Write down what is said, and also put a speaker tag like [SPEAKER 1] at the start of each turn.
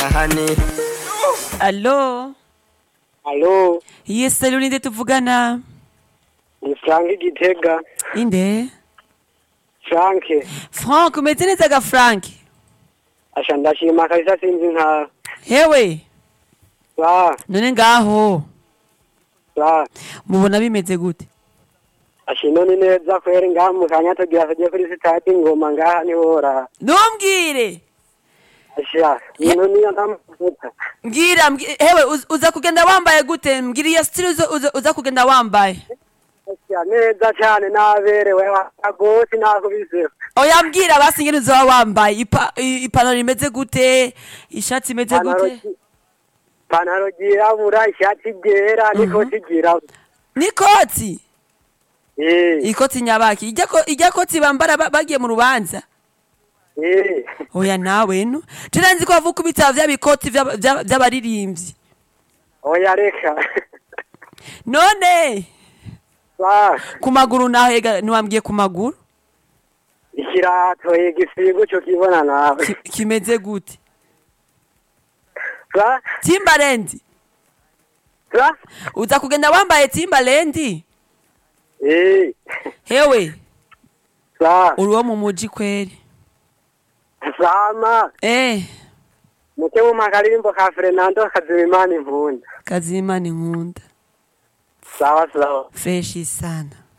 [SPEAKER 1] hani
[SPEAKER 2] Allo
[SPEAKER 3] Alo,
[SPEAKER 2] Yes, salut ninde tuvugana
[SPEAKER 3] ni Frank Gitega.
[SPEAKER 2] inde
[SPEAKER 3] Frank,
[SPEAKER 2] Frank umeze neza ga Frank
[SPEAKER 3] asha ndashima kabisa sinzi nka
[SPEAKER 2] hewe
[SPEAKER 3] ba
[SPEAKER 2] none ngaho
[SPEAKER 3] ba
[SPEAKER 2] mubona bimeze gute
[SPEAKER 3] ashino ni neza kweri ngaha mu kanya tugira tujye kuri sitade ngoma ngaha ni hora.
[SPEAKER 2] ntumbwire
[SPEAKER 3] Asha, ino niyo ndamuvuga.
[SPEAKER 2] mbwira mbwi- hewe uz- uza kugenda wambaye gute mbwira iyo style uza- uza- uza kugenda wambaye
[SPEAKER 3] Asha neza cyane naberewe agoti nakubise.
[SPEAKER 2] oya mbwira basi ingene uzoba wambaye Ipa- i- ipantaro imeze gute ishati imeze
[SPEAKER 3] Panaro
[SPEAKER 2] gute
[SPEAKER 3] gi- Panaro ryirabura, ishati ryera, n'ikoti ryirabura.
[SPEAKER 2] n'ikoti
[SPEAKER 3] Eh,
[SPEAKER 2] ikoti nyabaki ijya ko- ijya koti bambara ba- bagiye mu rubanza
[SPEAKER 3] eh.
[SPEAKER 2] oya nawe no jena nzi ko bavuga ibitabo vy'abikoti vy'aba- vy'aba- vy'abaririmbyi
[SPEAKER 3] Oya reka.
[SPEAKER 2] none
[SPEAKER 3] Ba,
[SPEAKER 2] ku maguru naho ega ntiwambwiye ku maguru
[SPEAKER 3] ikirato igisigo cyo kibona nawe.
[SPEAKER 2] Ki- kimeze gute
[SPEAKER 3] Ba,
[SPEAKER 2] timbaland
[SPEAKER 3] ba.
[SPEAKER 2] uza kugenda wambaye timbaland
[SPEAKER 3] Eh.
[SPEAKER 2] hewe
[SPEAKER 3] Ba,
[SPEAKER 2] uri wo mu muji kweri
[SPEAKER 3] sama.
[SPEAKER 2] eh
[SPEAKER 3] Muke mu makarimbo ka Fernando Kazimimana impundu.
[SPEAKER 2] kazimana inkunda
[SPEAKER 3] Sawa sawa.
[SPEAKER 2] freshi sana